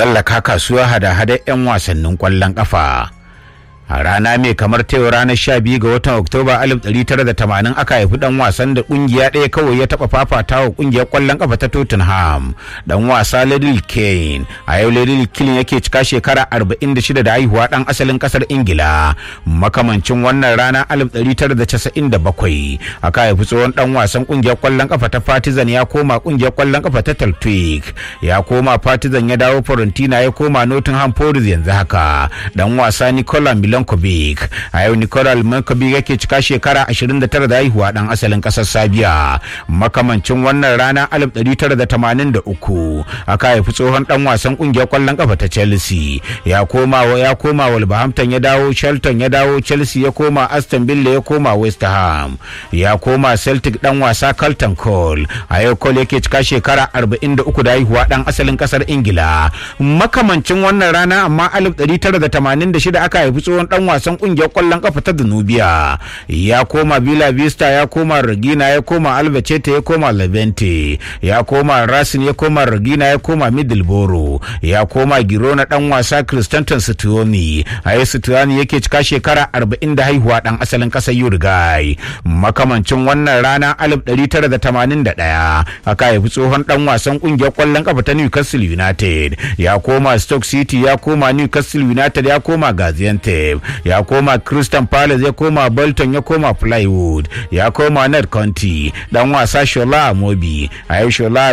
tsallaka kasuwa hada-hada 'yan wasannin kwallon kafa. a rana mai kamar ta ranar 12 ga watan oktoba 1980 aka haifi dan wasan da kungiya ɗaya kawai ya taɓa fafata wa kungiyar kwallon kafa ta tottenham dan wasa ladil kane a yau ladil kane yake cika shekara 46 da haihuwa dan asalin kasar ingila makamancin wannan rana 1997 aka haifi tsohon dan wasan kungiyar kwallon kafa ta partizan ya koma kungiyar kwallon kafa ta taltwig ya koma partizan ya dawo fiorentina ya koma nottingham forest yanzu haka dan wasa nicola milan Milankovic a yau Nikolal Milankovic yake cika shekara 29 da haihuwa dan asalin kasar Sabiya makamancin wannan rana 1983 aka haifi tsohon dan wasan kungiyar kwallon kafa ta Chelsea ya koma ya koma Wolverhampton ya dawo Shelton ya dawo Chelsea ya koma Aston Villa ya koma West Ham ya koma Celtic dan wasa Carlton Cole a yau Cole yake cika shekara 43 da haihuwa dan asalin kasar Ingila makamancin wannan rana amma 1986 aka haifi tsohon dan wasan kungiyar kwallon kafa ta Danubia ya koma Villa Vista ya koma Regina ya koma Albacete ya koma Levante ya koma Racing ya koma Regina ya koma Middleborough ya koma Girona dan wasa Cristanton Stuoni a yau Stuoni yake cika shekara 40 da haihuwa dan asalin kasar Uruguay makamancin wannan rana 1981 aka haifi tsohon dan wasan kungiyar kwallon kafa ta Newcastle United ya koma Stoke City ya koma Newcastle United ya koma Gaziantep ya koma Crystal Palace ya koma Bolton ya koma Plywood ya koma Ned County dan wasa Shola Amobi a yau Shola